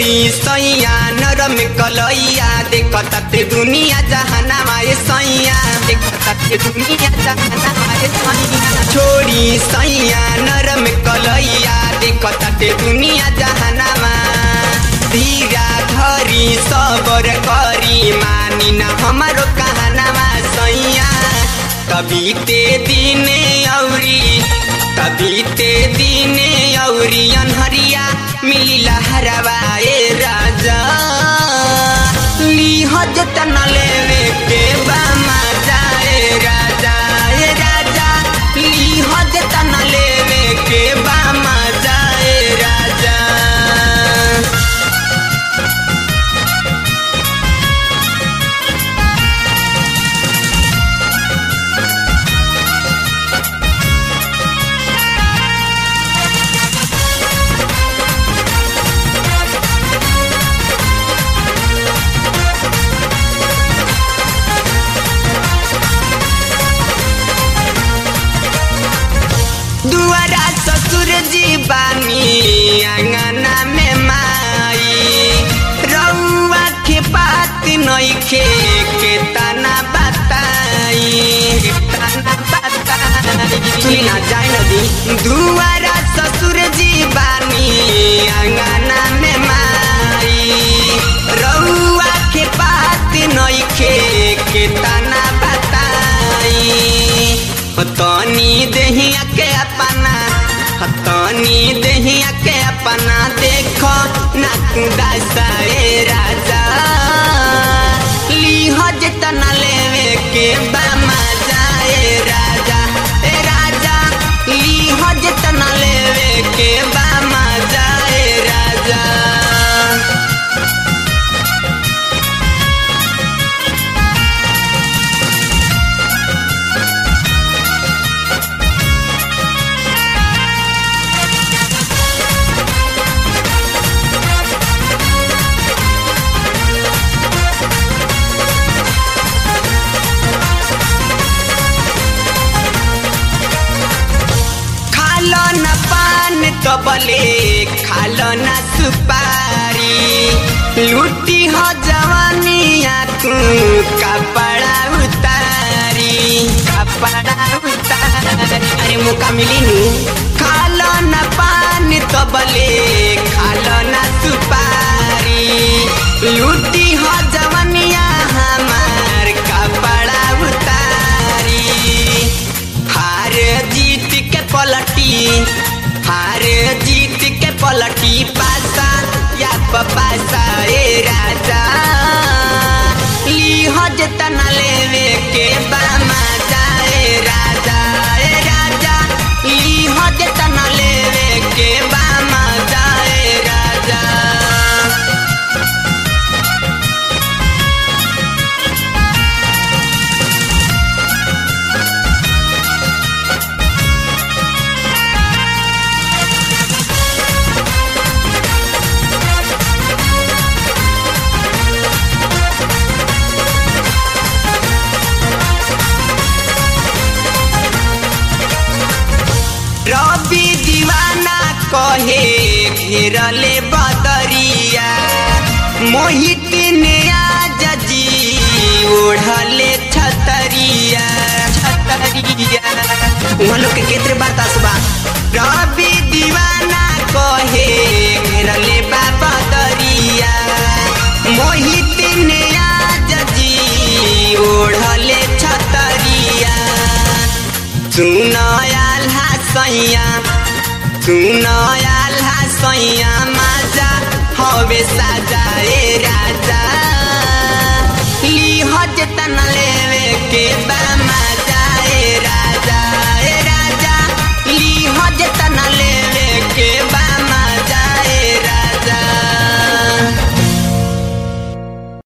छोड़ी सैया नरम कलैया देखता ते दुनिया जहानामा ए सैया देखता ते दुनिया जहानामा ए सैया छोड़ी सैया नरम कलैया देखता ते दुनिया जहानामा धीरा धरी सबर करी मानी न हमारो कहनामा सैया कभी ते दिने औरी कभी ते दिने औरी अनहरिया मिली लहरवा ए राजा लीह जतन लेवे के बामा जाए राजा ए राजा लीह जतन लेवे के बामा जाए राजा दुआरा ससुर जी बानी आंगना में माई रउआ के बात नइखे के तना बताई के तना बताई सुनी ना जाए नदी दुआरा ससुर जी बानी आंगना में माई रउआ के बात नइखे के तना बताई तनी देहिया के अपना तनी देहिया के अपना देखो नाकुदा साए राजा लीह जतना लेवे के बामा जाए राजा ए राजा लीह जतना लेवे के बामा जाए राजा खालो न पान कबले खालो न सुपारी लुटी हो जवानिया तू कपड़ा उतारी कपड़ा उतारी अरे मुका मिली नू खालो न पान कबले खालो न सुपारी लुटी हो जवानिया हमार कपड़ा उतारी हार जीत के पलटी हार जीत के पलटी पासा या पासा ए राजा लीह जतना लेवे के बामा जाए राजा ए राजा लीह जतना लेवे के बामा जाए राजा रवि दीवाना कहे घेरले बदरिया मोहित ने आज जी ओढ़ले छतरिया छतरिया उहाँ लोग के केतरे बतास बा रवि दीवाना कहे घेरले बा बदरिया मोहित ने आज जी ओढ़ले छतरिया सुनयाल सैया सुनयाल सैया माजा हवे साजाए राजा लीह जतन लेवे के बा